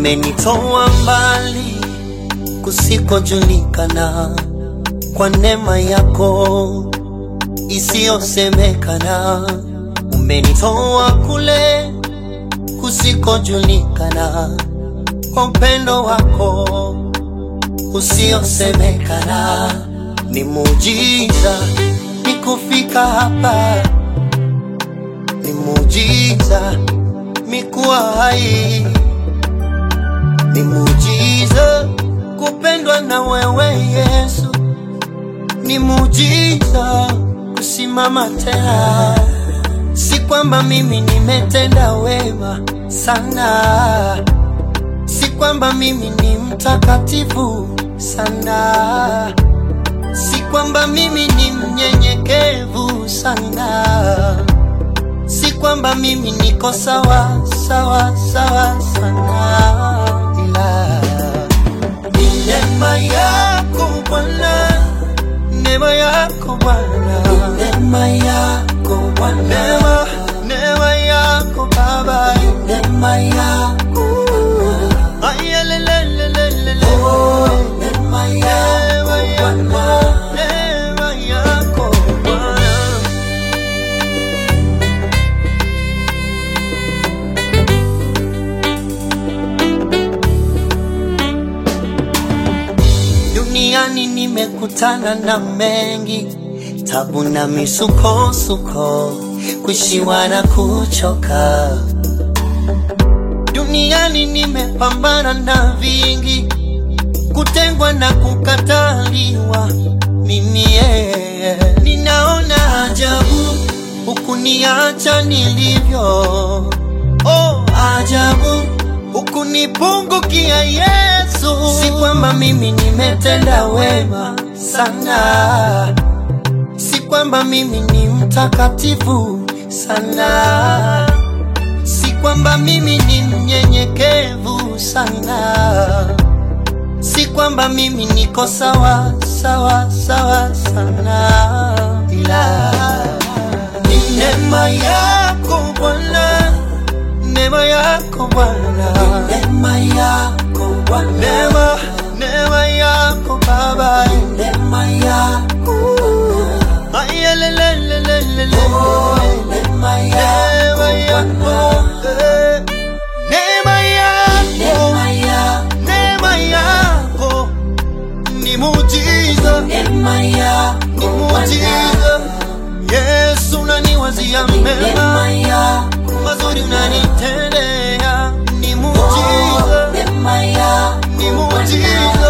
umenitoa mbali kusikojulikana kwa neema yako isiyosemekana. Umenitoa kule kusikojulikana kwa upendo wako usiosemekana. Ni muujiza ni kufika hapa, ni muujiza mikuwa hai, ni muujiza kupendwa na wewe Yesu, ni muujiza kusimama tena. Si kwamba mimi nimetenda wema sana, si kwamba mimi ni mtakatifu sana, si kwamba mimi ni mnyenyekevu sana, si kwamba mimi niko sawa sawa sawa sana, ila ni neema yako Bwana, neema yako Bwana, neema yako Bwana, neema neema yako Baba, neema yako Bwana, ayelelelelele, oh, neema yako Bwana, neema yako Bwana. Duniani nimekutana na mengi, tabu na misukosuko, kushiwa na kuchoka. Duniani nimepambana na vingi, kutengwa na kukataliwa. Mimi yeye ninaona ajabu, hukuniacha nilivyo. Oh, ajabu hukunipungukia Yesu. Si kwamba mimi nimetenda wema sana, si kwamba mimi ni mtakatifu sana, si kwamba mimi ni mnyenyekevu sana, si kwamba mimi niko sawa sawa sawa sana, ila ni neema yako Bwana neema yako Bwana, neema yako Bwana, neema neema yako Baba, neema yako Bwana, ayelelelelele, neema yako, eh, neema yako, neema yako ni muujiza, ni muujiza. Yesu unaniwazia mema mazuri unanitendea, ni muujiza, ni muujiza.